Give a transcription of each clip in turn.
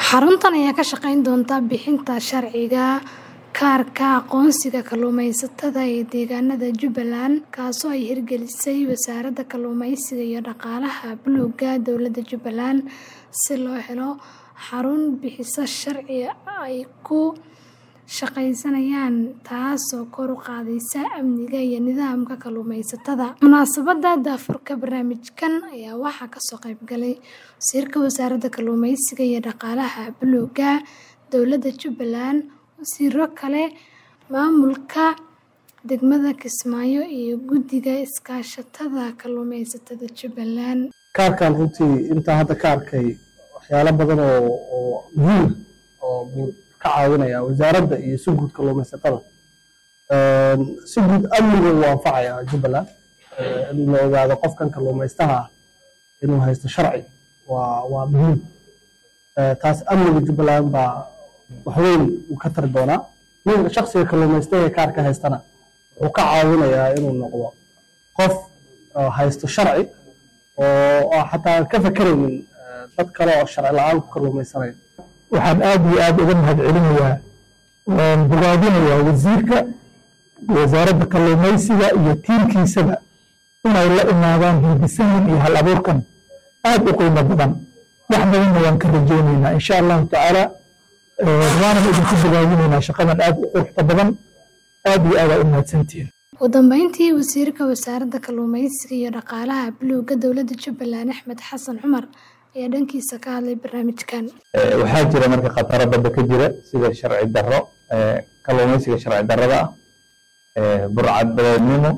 Xaruntan ayaa ka shaqayn doonta bixinta sharciga kaarka aqoonsiga kalluumaysatada ee deegaanada Jubbaland, kaasoo ay hirgelisay Wasaaradda Kalluumeysiga iyo Dhaqaalaha Buluugga Dowladda Jubbaland si loo helo xarun bixisa sharci ay ku shaqeynayaan, taasoo kor u qaadaysa amniga iyo nidaamka kalluumaysatada. Munaasabadda daahfurka barnaamijkan ayaa waxaa kasoo qayb galay Wasiirka Wasaaradda Kalluumeysiga iyo Dhaqaalaha Buluugga Dowladda Jubbaland, wasiirro kale, maamulka degmada Kismaayo, iyo Guddiga Iskaashatada Kalluumeysatada Jubbaland. Kaarkan runtii intaan hadda ka arkay waxyaalo badan oo muhiim ah oo buu ka caawinaya wasaaradda iyo si guud kalluumaysatada. Si guud amniga wuu anfacayaa Jubbaland in la ogaado qofkan kalluumaystaha ah inuu haysto sharci waa waa muhiim. Taas amniga Jubbaland baa wax weyn uu ka tari doonaa. Ninka shakhsiga kalluumaystaha ee kaarka haystana wuxuu ka caawinayaa inuu noqdo qof haysto sharci oo xataa ka fakeraynin dad kale oo sharci la'aan ku kalluumaysanaya. waxaan aad iyo aad uga mahadcelinayaa waan bogaadinayaa wasiirka wasaaradda kalluumaysiga iyo tiimkiisaba inay la imaadaan hindisahan iyo hal abuurkan aad u qiimo badan wax badanna waan ka rajaynaynaa insha allahu tacaala waanan idinku bogaadinaynaa shaqadan aad u quruxda badan aad iyo aad aa u mahadsantihiin Ugu dambeyntii, Wasiirka Wasaaradda Kalluumeysiga iyo Dhaqaalaha Buluugga Dowladda Jubbaland Axmed Xasan Cumar ayaa dhankiisa ka hadlay barnaamijkan. waxaa jira marka khataro badda ka jira sida sharci darro kalluumaysiga sharci darrada ah burcad badeednimo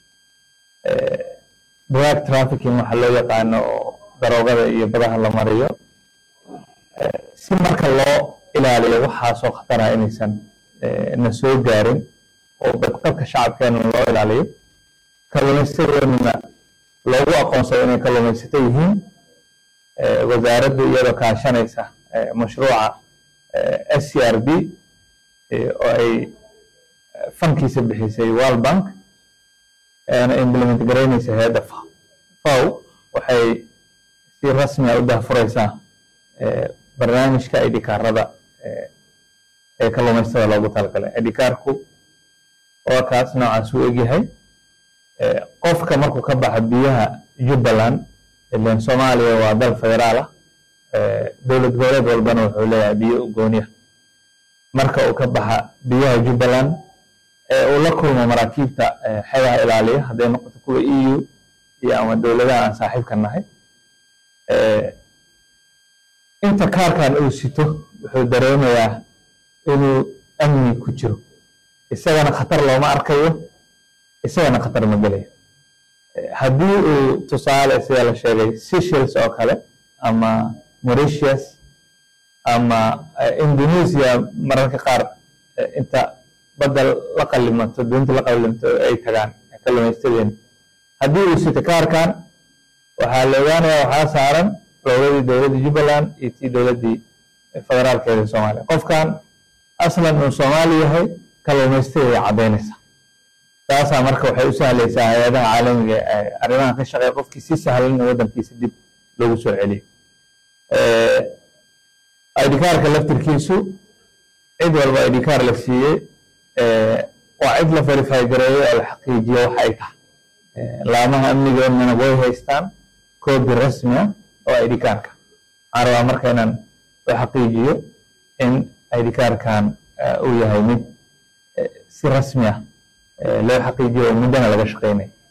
drug trafficking waxa loo yaqaano oo daroogada iyo badaha la mariyo si marka loo ilaaliyo waxaasoo khatara inaysan na soo gaarin oo badqabka shacabkeena loo ilaaliyo kalluumaysadeennana loogu aqoonsado inay kalluumaysato yihiin wasaaraddu iyadoo kaashanaysa mashruuca s c r b oo ay fankiisa bixisay world bank eena implement garaynaysa hay-adda faw waxay si rasmi ah u daahfuraysaa barnaamijka idhikaarada ee kalluumaystada loogu talagalay idhikaarku waa kaas noocaas uu egyahay qofka markuu ka baxa biyaha jubbaland ilan soomaaliya waa dal federaal ah dowlad goboleed walbana wuxuu leeyahay biyo u gooniya marka uu ka baxa biyaha jubbaland ee uu la kulmo maraakiibta xeebaha ilaaliya hadday noqoto kuwa e u iyo ama dowladaha aan saaxiibka nahay inta kaarkan uu sito wuxuu dareemayaa inuu amni ku jiro isagana khatar looma arkayo isagana khatar ma gelayo haddii uu tusaale sida la sheegay Seychelles oo kale ama Mauritius ama Indonesia mararka qaar inta badda la qallimato doonta la qallimato ay tagaan kalluumaystadeen haddii uu sito kaarkan waxaa la ogaanayaa waxaa saaran loogadii dowladda Jubbaland iyo tii dowladdii federaalkeeda Soomaaliya qofkan aslan uu Soomaali yahay kalluumaystadeeda ay caddaynaysaa taasaa marka waxay u sahlaysaa hay-adaha caalamiga ee arrimaha ka shaqeeya qofkii si sahlan in waddankiisa dib loogu soo celiyo idhikaarka laftirkiisu cid walba idhikaar la siiyey waa cid la verify gareeyo oo la xaqiijiyo wax ay tahay laamaha amnigeennana way haystaan koobi rasmi ah oo idhikaarka waxaan rabaa marka inaan la xaqiijiyo in idhikaarkan uu yahay mid si rasmi ah loo xaqiijiyo oo muddana laga shaqeynayo